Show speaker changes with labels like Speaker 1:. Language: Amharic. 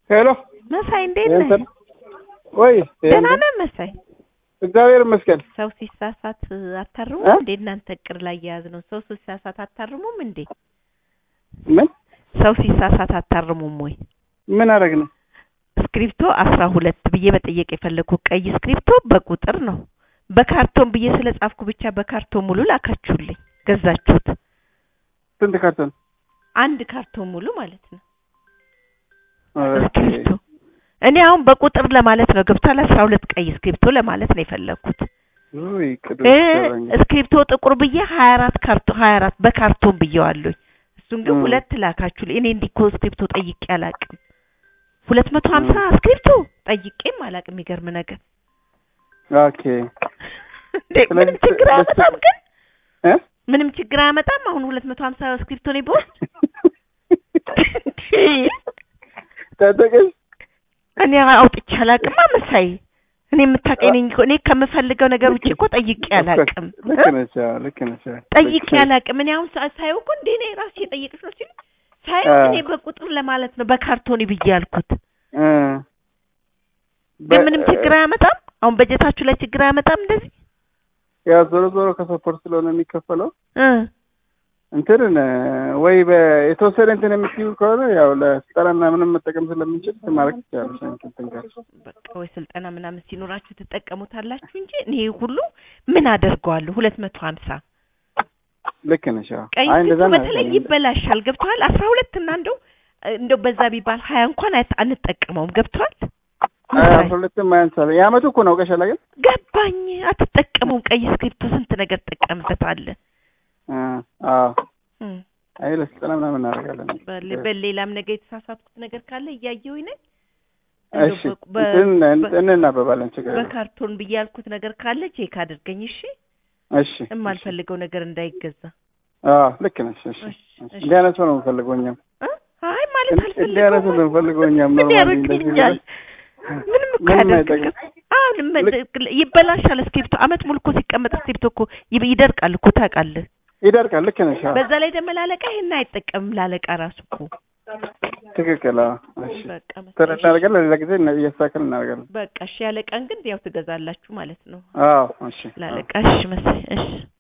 Speaker 1: ሄሎ
Speaker 2: መሳይ እንዴት ነህ?
Speaker 1: እንትን ወይ
Speaker 2: ደህና ነህ መሳይ?
Speaker 1: እግዚአብሔር ይመስገን።
Speaker 2: ሰው ሲሳሳት አታርሙም
Speaker 1: እ?
Speaker 2: እንዴ? እናንተ እቅድ ላይ የያዝ ነው። ሰው ሲሳሳት አታርሙም እንዴ?
Speaker 1: ምን
Speaker 2: ሰው ሲሳሳት አታርሙም ወይ?
Speaker 1: ምን አደረግ ነው?
Speaker 2: ስክሪፕቶ አስራ ሁለት ብዬ መጠየቅ የፈለግኩት ቀይ ስክሪፕቶ በቁጥር ነው። በካርቶን ብዬ ስለ ጻፍኩ ብቻ በካርቶን ሙሉ ላካችሁልኝ። ገዛችሁት?
Speaker 1: ስንት ካርቶን?
Speaker 2: አንድ ካርቶን ሙሉ ማለት ነው
Speaker 1: ኦኬ።
Speaker 2: ስክሪፕቶ። እኔ አሁን በቁጥር ለማለት ነው ገብቷል። አስራ ሁለት ቀይ ስክሪፕቶ ለማለት ነው የፈለግኩት።
Speaker 1: ውይ ቅዱስ
Speaker 2: እ
Speaker 1: ይሰራኝ።
Speaker 2: ስክሪፕቶ ጥቁር ብዬ ሀያ አራት ካርቶን ሀያ አራት በካርቶን ብዬዋለሁኝ። እሱን ግን
Speaker 1: እ።
Speaker 2: ሁለት ላካችሁልኝ። እኔ እንዲህ እኮ ስክሪፕቶ ጠይቄ አላቅም። ሁለት መቶ ሀምሳ ስክሪፕቶ ጠይቄም አላቅም። የሚገርም ነገር
Speaker 1: ኦኬ
Speaker 2: እንዴ ምንም
Speaker 1: ስለዚህ
Speaker 2: ችግር
Speaker 1: በስ-
Speaker 2: አያመጣም ግን
Speaker 1: እ
Speaker 2: ምንም ችግር አያመጣም። አሁን ሁለት መቶ ሀምሳ ስክሪፕቶ ነው በውስጥ
Speaker 1: ታጠቀሽ
Speaker 2: እኔ አውጥቼ አላቅም። መሳይ እኔ የምታውቀኝ ነኝ እኮ እኔ ከምፈልገው ነገር ውጭ እኮ ጠይቄ አላቅም።
Speaker 1: ልክ
Speaker 2: እ?
Speaker 1: ነሽ አዎ፣ ልክ ነሽ አዎ።
Speaker 2: ጠይቄ
Speaker 1: ልክ ነሽ።
Speaker 2: አላቅም። እኔ አሁን ሳ- ሳየው እኮ እንዴ እኔ ራሴ የጠየቅሽ ነው ሲሉ ሳየው
Speaker 1: አ።
Speaker 2: እኔ በቁጥር ለማለት ነው በካርቶን ብዬ ያልኩት።
Speaker 1: እ።
Speaker 2: ግን
Speaker 1: በ-
Speaker 2: ምንም ችግር አያመጣም። አሁን በጀታችሁ ላይ ችግር አያመጣም እንደዚህ
Speaker 1: ያው ዞሮ ዞሮ ከሰፖርት ስለሆነ የሚከፈለው
Speaker 2: እ
Speaker 1: እንትን ወይ የተወሰነ እንትን የምትይው ከሆነ ያው ለስልጠናና ምንም መጠቀም ስለምንችል ማድረግ ትችላለሽ። እንትን ትንካል
Speaker 2: በቃ ወይ ስልጠና ምናምን ሲኖራችሁ ትጠቀሙታላችሁ እንጂ እኔ ሁሉ ምን አደርገዋለሁ? ሁለት መቶ ሀምሳ
Speaker 1: ልክ ነሽ። አዎ።
Speaker 2: ቀይ
Speaker 1: አይ እንደዛ
Speaker 2: ስልቱ
Speaker 1: ነው
Speaker 2: በተለይ
Speaker 1: ያደረገኝ።
Speaker 2: ይበላሻል። ገብተዋል። አስራ ሁለት እና እንደው እንደው በዛ ቢባል ሀያ እንኳን አት- አንጠቀመውም። ገብተዋል።
Speaker 1: አይ አስራ ሁለትም አያንሳል። የአመቱ እኮ ነው አውቀሻል ግን
Speaker 2: ገባኝ። አትጠቀመውም። ቀይ ስክሪፕቶ ስንት ነገር ትጠቀምበታለህ።
Speaker 1: አ አዎ
Speaker 2: እም፣
Speaker 1: አይ ለስልጠና ምናምን እናደርጋለን።
Speaker 2: በል- በሌላም ነገር የተሳሳትኩት ነገር ካለ እያየሁኝ ነኝ።
Speaker 1: እሺ
Speaker 2: እንደው በ-
Speaker 1: እንትን
Speaker 2: በ-
Speaker 1: እንትን እናበባለን ችግር የለም።
Speaker 2: በካርቶን ብዬ ያልኩት ነገር ካለ ቼክ አድርገኝ እሺ።
Speaker 1: እሺ
Speaker 2: የማልፈልገው ነገር እንዳይገዛ
Speaker 1: አዎ ልክ ነሽ። እሺ
Speaker 2: እሺ፣ እሺ።
Speaker 1: እንዲህ አይነት ሰው ነው የምፈልገው እኛም
Speaker 2: እ? አይ ማለት
Speaker 1: እንዲህ አይነት ሰው ነው
Speaker 2: አልፈልገውም።
Speaker 1: የምፈልገው እኛም
Speaker 2: ምን
Speaker 1: ኖርማሊ እንደዚህ
Speaker 2: ያደርግልኛል?
Speaker 1: ብለሽ
Speaker 2: ምንም እኮ
Speaker 1: ምንም
Speaker 2: ያደርግልኝ። አሁን ም- ይበላሻል። እስክሪፕቶ አመት ሙሉ እኮ ሲቀመጥ እስክሪፕቶ እኮ ይብ- ይደርቃል እኮ ታውቃለህ።
Speaker 1: ይደርቃል። ልክ ነሽ። አዎ
Speaker 2: በዛ ላይ ደግሞ ላለቃ ይሄን አይጠቀምም። ላለቃ ራሱ እኮ
Speaker 1: ትክክል። አዎ እሺ
Speaker 2: በቃ
Speaker 1: እንትን
Speaker 2: መሰለኝ።
Speaker 1: እናደርጋለን። ሌላ ጊዜ እና- እያስተካከልን እናደርጋለን።
Speaker 2: በቃ እሺ፣ ያለቃን ግን ያው ትገዛላችሁ ማለት ነው።
Speaker 1: አዎ እሺ
Speaker 2: ላለቃ እሺ፣ መሰለኝ እሺ